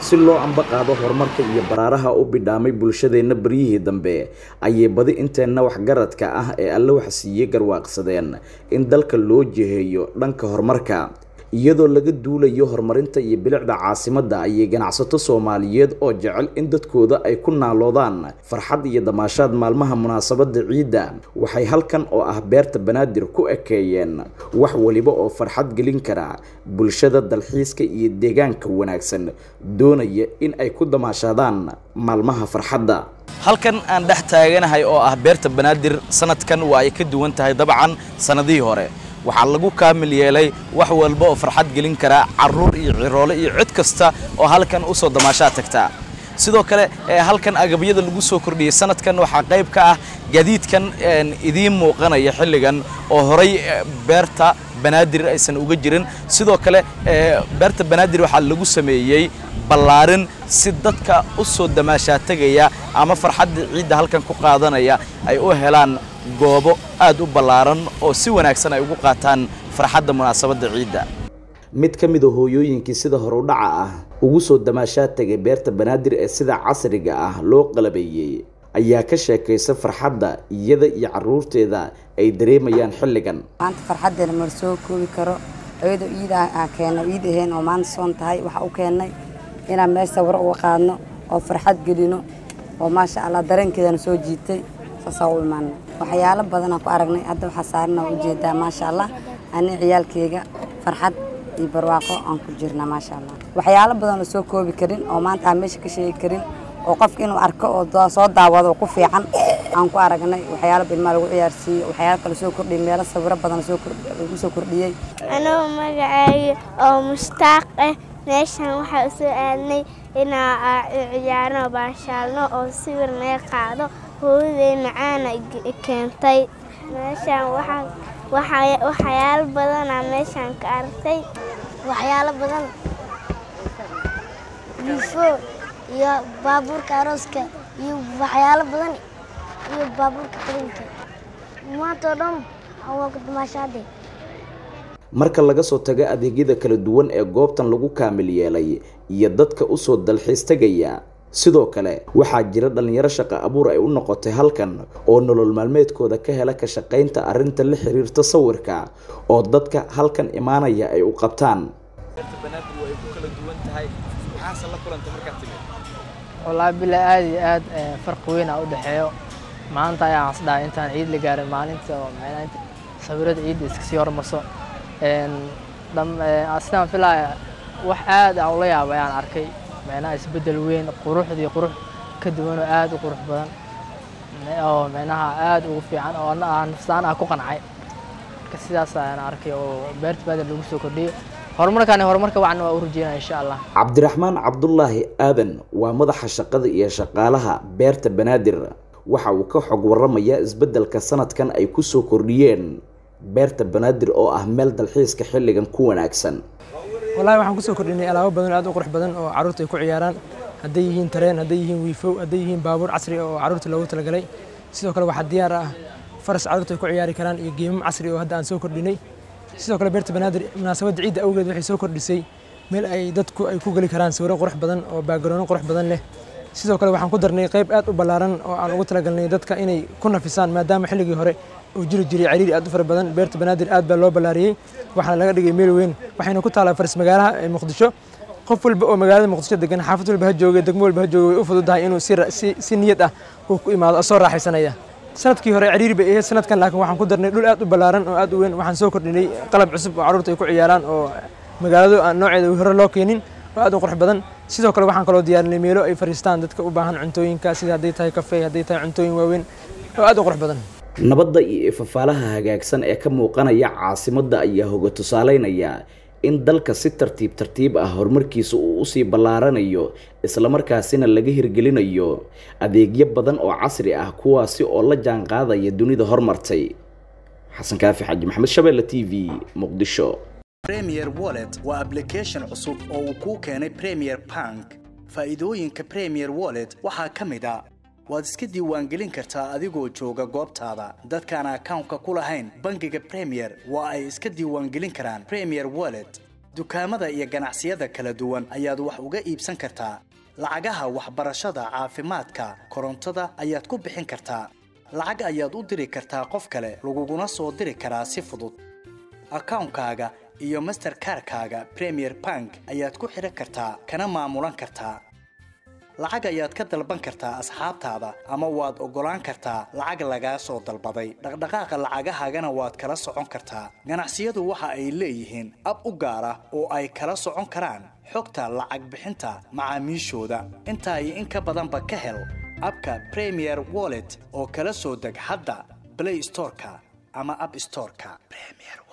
si loo amba qaado horumarka iyo baraaraha u bidhaamay bulshadeenna beryihii dambe ayay badi inteenna waxgaradka ah ee alle waxsiiyey garwaaqsadeen in dalka loo jiheeyo dhanka horumarka iyadoo laga duulayo horumarinta iyo bilicda caasimadda ayay ganacsato soomaaliyeed oo jecel in dadkooda ay ku naaloodaan farxad iyo damaashaad maalmaha munaasabadda ciidda waxay halkan oo ah beerta banaadir ku ekeeyeen wax waliba oo farxad gelin kara bulshada dalxiiska iyo deegaanka wanaagsan doonaya in ay ku damaashaadaan maalmaha farxadda halkan aan dhex taaganahay oo ah beerta banaadir sanadkan waa ay ka duwan tahay dabcan sanadihii hore waxaa lagu kaamil yeelay wax walba oo farxad gelin karaa caruur iyo ciroole iyo cid kasta oo halkan u soo damaashaa tagtaa sidoo kale halkan agabyada lagu soo kordhiyey sanadkan waxaa qayb ka ah gaadiidkan idiin muuqanaya xilligan oo horay beerta banaadir aysan uga jirin sidoo kale beerta banaadir waxaa lagu sameeyey ballaarin si dadka u soo damaashaa tegaya ama farxadda ciidda halkan ku qaadanaya ay u helaan goobo aad u ballaaran oo si wanaagsan ay ugu qaataan farxadda munaasabadda ciidda mid ka mid a hooyooyinkii sida horudhaca ah ugu soo damaashaa tegay beerta banaadir ee sida casriga ah loo qalabeeyey ayaa ka sheekaysa farxadda iyada iyo caruurteeda ay dareemayaan xilligan maanta farxaddeena mar soo koobi karo iyadoo iid aan keenno iid ahayn oo maanta soon tahay waxa u keennay inaan meel sawiro uga qaadno oo farxad gelino oo maasha allah dareenkeedana soo jiitay saasaa u imaana waxyaalo badanaan ku aragnay hadda waxaa saarana ujeedaa maasha allah ani ciyaalkeyga farxad iyo barwaaqo aan ku jirnaa maasha allah waxyaalo badan oo soo koobi karin oo maanta aan meesha ka sheegi karin oo qofka inuu arko oo soo daawado ku fiican aan ku aragnay waxyaalo ilmaa lagu ciyaarsiiyey waxyaalo kale soo kordhiyey meelo sawiro badan lagu soo kordhiyey anuu magacaayo oo mushtaaq ah meeshan waxaa u soo aadnay inaa ciyaarno baashaalno oo sawir naga qaado hooyaday macaana keentay meeshaan waxyaalo badanaa meeshaan ka artay waxyaalo badan yufo iyo baabuurka arooska iyo waxyaalo badan iyo baabuurka qalinka maanta oo dhan waa ku damaashaade marka laga soo tago adeegyada kala duwan ee goobtan lagu kaamil yeelay iyo dadka usoo dalxiis tegaya sidoo kale waxaa jira dhallinyaro shaqo abuur ay u noqotay halkan oo nolol maalmeedkooda ka hela ka shaqaynta arrinta la xiriirta sawirka oo dadka halkan imaanaya ay u qabtaan wallaahi bilaa aad iyo aad farqi weyn aa u dhexeeyo maanta ayaan isdhahay intaan ciid la gaarin maalinta oo sawirada ciidda iska sii hormarso sidaan filaya wax aad aan ula yaaba ayaan arkay micnaha isbeddel weyn quruxdii qurux ka duwan oo aad u qurux badan oo micnaha aad ugu fiican oo nafsaan ah ku qancay marka sidaas ayaan arkay oo beerta baadir lagu soo kordhiyey horumarkaani horumarka wacan waa u rajeynaya insha allah cabdiraxmaan cabdulaahi aadan waa madaxa shaqada iyo shaqaalaha beerta banaadir waxa uu ka xog waramayaa isbeddelka sanadkan ay ku soo kordhiyeen beerta banaadir oo ah meel dalxiiska xilligan ku wanaagsan wallahi waxaan kusoo kordhinay alaabo badan aad u qurux badan oo carruurta ay ku ciyaaraan hadday yihiin tareen hadday yihiin wiifow hadday yihiin baabuur casri oo carruurta loogu talagalay sidoo kale waxaa diyaar ah faras carruurta ay ku ciyaari karaan iyo geemam casri oo hadda aan soo kordhinay sidoo kale beerta banaadir munaasabadda ciidda awgeed waxay soo kordhisay meel ay dadku ay ku geli karaan sawiro qurux badan oo baagaroonno qurux badan leh sidoo kale waxaan ku darnay qayb aad u ballaaran oo aan ugu talagalnay dadka inay ku nafisaan maadaama xilligii hore uu jiri jiray cariiri aad u fara badan beerta banaadir aad baa loo ballaariyey waxaana laga dhigay meel weyn waxayna ku taalaa faris magaalaha ee muqdisho qof walba oo magaalada muqdisho degan xaafad walba ha joogay degmo walba ha joogay way u fududahay inuu si niyad ah uu ku imaado oo soo raaxaysanaya sanadkii hore cariiri bay ahayd sanadkan laakiin waxaan ku darnay dhul aad u ballaaran oo aad u weyn waxaan soo kordhinay qalab cusub oo carruurta ay ku ciyaaraan oo magaaladu aan nooceeda hore loo keenin oo aad u qurux badan sidoo kale waxaan kaloo diyaarinay meelo ay fariistaan dadka u baahan cuntooyinka sida hadday tahay kafey hadday tahay cuntooyin waaweyn oo aad u qurux badan nabadda iyo ifafaalaha hagaagsan ee ka muuqanaya caasimadda ayaa hoga tusaaleynaya in dalka si tartiib tartiib ah horumarkiisa uu usii ballaaranayo islamarkaasina laga hirgelinayo adeegyo badan oo casri ah kuwaasi oo la jaan qaadaya dunida hormartay xasan kaafi xaji maxamed shabeelle t v muqdisho premier wallet waa application cusub oo uu kuu keenay premier bank faa'iidooyinka premier wallet waxaa ka mid a waad iska diiwaangelin kartaa adigoo jooga goobtaada dadkaan akawnka ku lahayn bangiga premier waa ay iska diiwaangelin karaan premier wallet dukaamada iyo ganacsiyada kala duwan ayaad wax uga iibsan kartaa lacagaha waxbarashada caafimaadka korontada ayaad ku bixin kartaa lacag ayaad u diri kartaa qof kale laguguna soo diri karaa si fudud akawnkaaga iyo masterkarkaaga premier bank ayaad ku xidhan kartaa kana maamulan kartaa lacag ayaad ka dalban kartaa asxaabtaada ama waad oggolaan kartaa lacag lagaa soo dalbaday dhaqdhaqaaqa lacagahaagana waad kala socon kartaa ganacsiyadu waxa ay leeyihiin ab u gaar ah oo ay kala socon karaan xogta lacag bixinta macaamiishooda intaa iyo in ka badanba ka hel abka premier wallet oo kala soo deg hadda blay storeka ama ab storeka